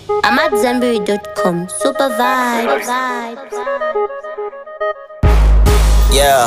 I'm at Zenberry.com. Super vibe. Yeah.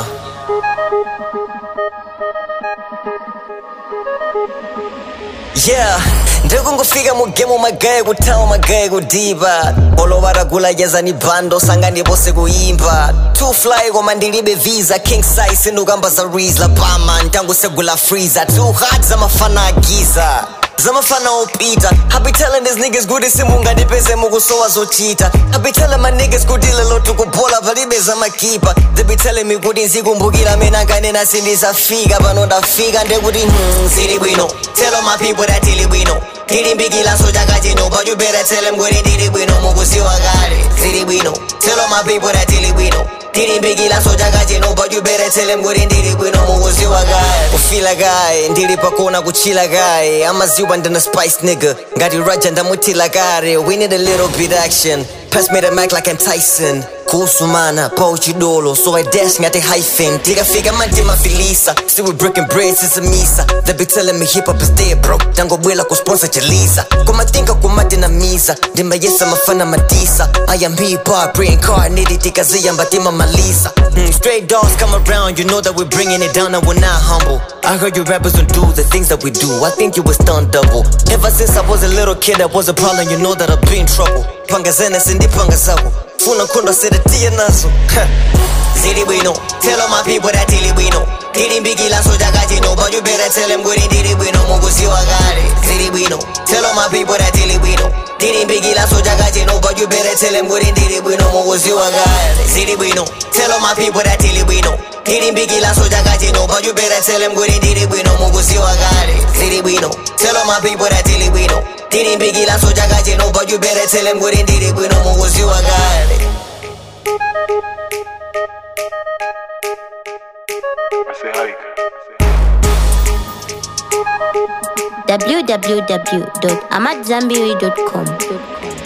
Yeah, ndikungofika mugemu magaye kuthawa magaye kudipa olovaragula yeza ni bando sangani vose kuimba two fly koma ndilibe visa king size sindukamba za rizla bama ntangusegula freezer two hot zamafana agiza zamafana opita I be telling these niggas kuti simungandipeze mukusowa zochita I be telling my niggas kuti lelo tikubola palibe zamakipa they be telling me kuti nzikumbukira mena nganena sindisafika pano ndafika ndekuti hmm, zili bwino tell all my people that tili bwino tilimbikila so chaka chino but you better tell them kuti tili bwino mukusiwa kale zili bwino tell all my people that tili bwino tilimbikila so chaka chino but you better tell them kuti ndili bwino mukusiwa kale kufila kaye ndili pakona kuchila kaye amaziwa ndina spice nigga ngati raja ndamutila kare we need a little bit action pass me the mic like I'm Tyson kusumana pauchidolo so I dash ngati hyphen tikafika manje mafilisa still we breaking bread since misa they be telling me hip hop is dead bro tangobwela kusponsor chelisa kumatinka kumadinamiza ndimayesa mafana madisa I am hip hop reincarnated tikaziyamba malisa mm, straight dogs come around you know that we're bringing it down and we're not humble I heard you rappers don't do the things that we do I think you was done double ever since I was a little kid that was a problem you know that I've been in trouble panga zene sindipanga zako funa nkhondo sedatia nazo zili bwino tell all my people that tili bwino tilimbikila so chaka chino but you better tell them kuti ndili bwino mukusiwa kale zili bwino tell all my people that tili bwino tilimbikila so chaka chino but you better tell them kuti ndili bwino mukusiwa kale zili bwino tell all my people that tili bwino tilimbikila so chaka chino but you better tell them kuti ndili bwino mukusiwa kale zili bwino tell all my people that tili bwino tilimbikila so chaka chino but you better tell them kuti ndili bwino mukusiwa kale I say hike. www.amatzambiri.com.